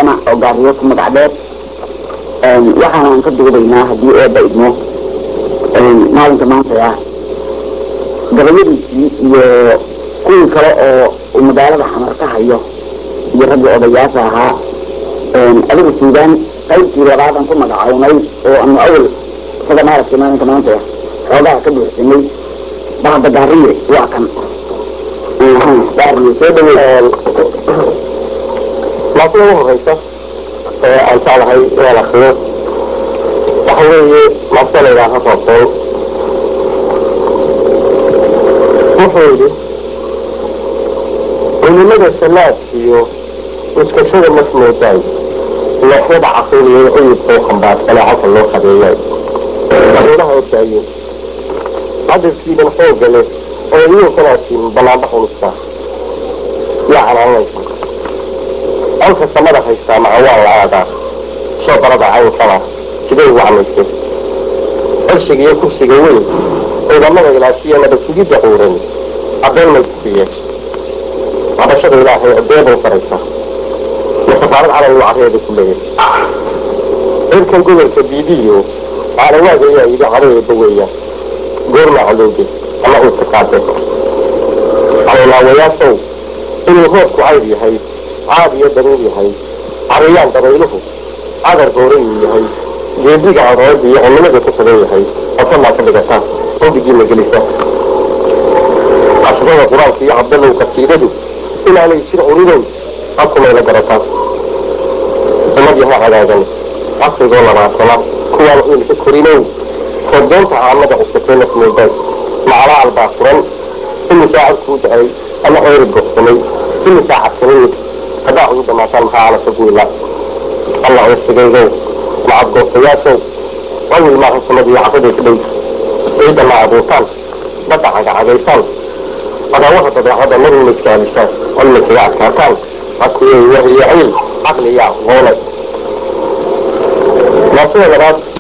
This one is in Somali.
jaamac oo gaariyo ku magac dheer waxaanaan ka duubaynaa haddii eebba idmo maalinka maanta ah gabayadiisii iyo kuwii kale oo uu magaalada xamar ka hayo iyo raggii odayaasha ahaa adiga suudaan qaybtii labaadaan ku magacawnay oo anu awal isaga maaragtay maalinka maanta ah xoogaha ka buuxsanay bahda gaariye waa kan gaariye soo dhaweey laakiin ugu horeysa ee aan jeclahay inaan akriyo waxa weeye maasta la yidhaaha roobsoon wuxuu yidhi culimada salaad iyo uskashada masmoodaay looxyada caqiiliya cuyubkoo khambaarsanee halka loo habeeyay madaxweynaha ogaaye cadadkiidan xooga leh oo idinkanaasiin banaanba xulusta yaa canaanaysa colka samada haystaa macawaan la aadaa soo barada caynkana sidee ugu camaysay cirshiga iyo kursiga weyn ciidamada ilaashiya nabadsigidda cuuran caddayn may kufiye cabashada ilaahay adeebay faraysa masafaarad calan uu carreeda ku leeyahay cirkan gobolka biidiyo caalawaaga ayaa yidhi cadeeda weeya goormaa colowde ama uu ka qaade calolaawayaashow inuu roobku cayr yahay caad iyo daruur yahay cariyaan dabayluhu cadar goorayuu yahay geediga arood iyo cunimada ku sugan yahay osamaa ka dhigata ogigiina gelisa casrada qur-aanka iyo cabdalow kasiidadu inaanay jir curidow habkumayla garataa umad yaha hagaagan casrigoo labaatana kuwaan uilka korinow kordoonta caamada cusubtay nasmoodaad macala albaa furan imisaa cad kuu da-ay ama ceyri bogsamay imisaa cadsanimid haddaa ugu dhamaataan maxaa calasa guila allah irsigaygow macad goostayaashow awil maaha samadiyo casaday ka dhow ciidda ma abuurtaan badda cagacagaysaan adaawaha dabeecada maruna iskaalisaan cilmi kaga adkaataan akuwey wahliyo ciil caqli iyo aqoone maasida labaad